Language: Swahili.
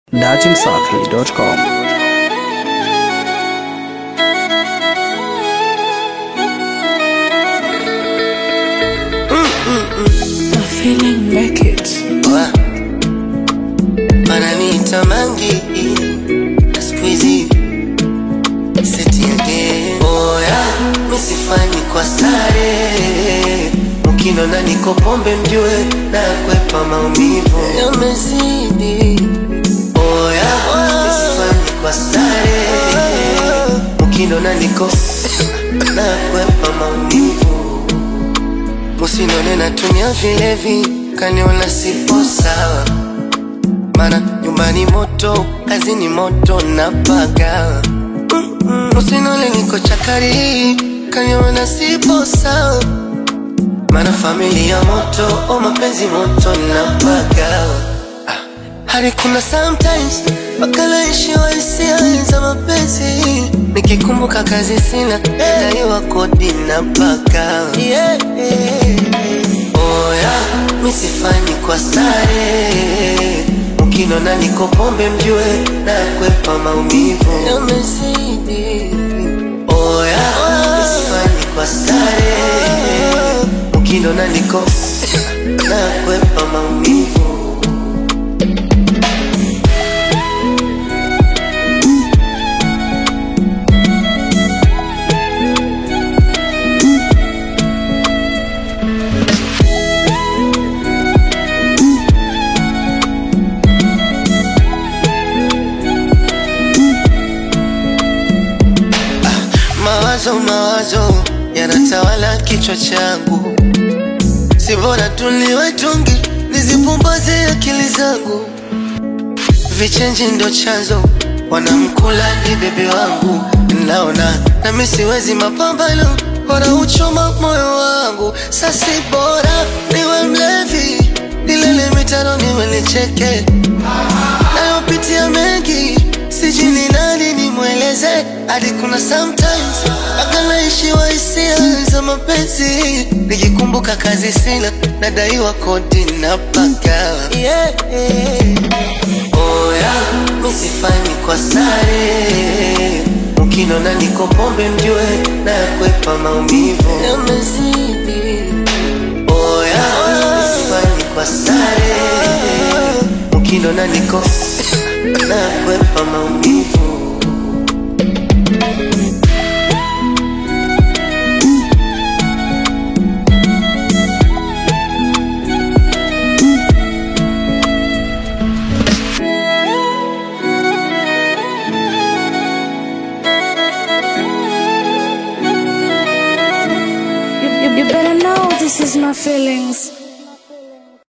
dachimsafi.com. I'm feeling naked. Wa- wananiita mangi na siku hizi seti again. Oya, misifanyi kwa stare, mkinona niko pombe mjue na kwepa maumivu yamezidi. Oya, misifanyi kwa stare, mkinona niko na kwepa maumivu Musinone natumia vilevi, kaniona sipo sawa. Mana nyumbani moto, kazini moto na paga. Musinone niko chakari, kaniona sipo sawa. Mana familia moto, o mapenzi moto na paga. Ah, Hadi kuna sometimes wakalaishiwa hisia za mapenzi, nikikumbuka kazi sina, daiwa kodi na paka yeah. Oya, misifanyi kwa stare, mkinona niko pombe mjue na kwepa maumivu yamezidi. Oya, misifanyi kwa stare, mkinona niko na kwepa maumivu Mawazo mawazo yanatawala kichwa changu, si bora tuliwe tungi nizipumbaze akili zangu. Vichenji ndo chanzo, wanamkula ni bebe wangu, naona nami siwezi mapambano, wanauchoma moyo wangu. Sasi bora niwe mlevi, nilele mitano niwe nicheke nayopitia mengi, sijui ni nani nimweleze. Hadi kuna sometimes mpaka naishiwa hisia za mapenzi, nikikumbuka kazi sina, nadaiwa kodi na paka yeah. Oya, misifanyi kwa stare, mkinona niko pombe mjue na kwepa maumivu yamezidi. Oya, misifanyi kwa stare, mkinona niko na kwepa maumivu You, you, you better know this is my feelings.